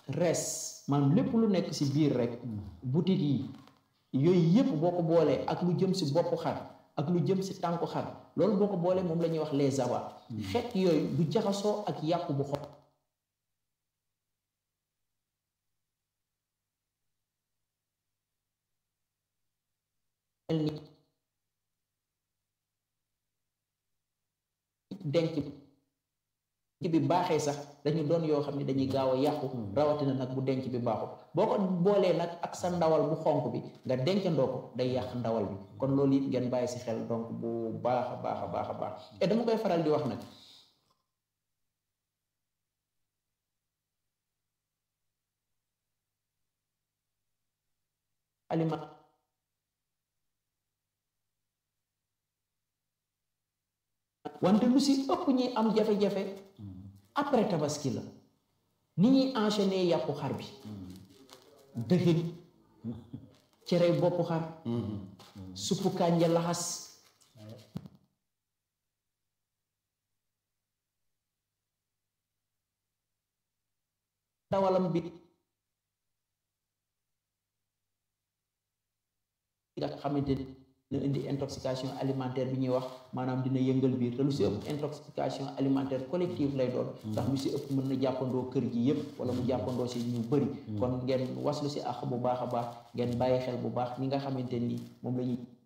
res maanaam lépp lu nekk si biir rek butit yi yooyu yëpp boo ko boolee ak lu jëm si boppu xar ak lu jëm si tànku xar loolu boo ko boolee moom la ñuy wax les abats xeet yooyu du jaxasoo ak yàqu bu xo denc bi baaxee sax dañu doon yoo xam ne dañuy gaaw a yàqu rawatina nag bu denc bi baaxul boo ko boolee nag ak sa ndawal bu xonk bi nga dencandoo ko day yàq ndawal bi kon loolu it ngeen bàyyi si xel donc bu baax a baax a baax a baax et dama koy faral di wax nag aliment wante lu si ëpp ñi am jafe-jafe après tabaski la ni ñuy enchaîner yàppu xar bi dëxin cere boppu xar suppu kànja laxas dawalam bi nga xamante ni dina indi intoxication alimentaire bi ñuy wax maanaam dina yëngal biir te lu si ëpp intoxication alimentaire collective lay doon ndax lu si ëpp mën na jàppandoo kër gi yëpp wala mu jàppandoo si ñu bëri kon ngeen waslu si àq bu baax a baax ngeen bàyyi xel bu baax ñi nga xamante ni moom la ñuy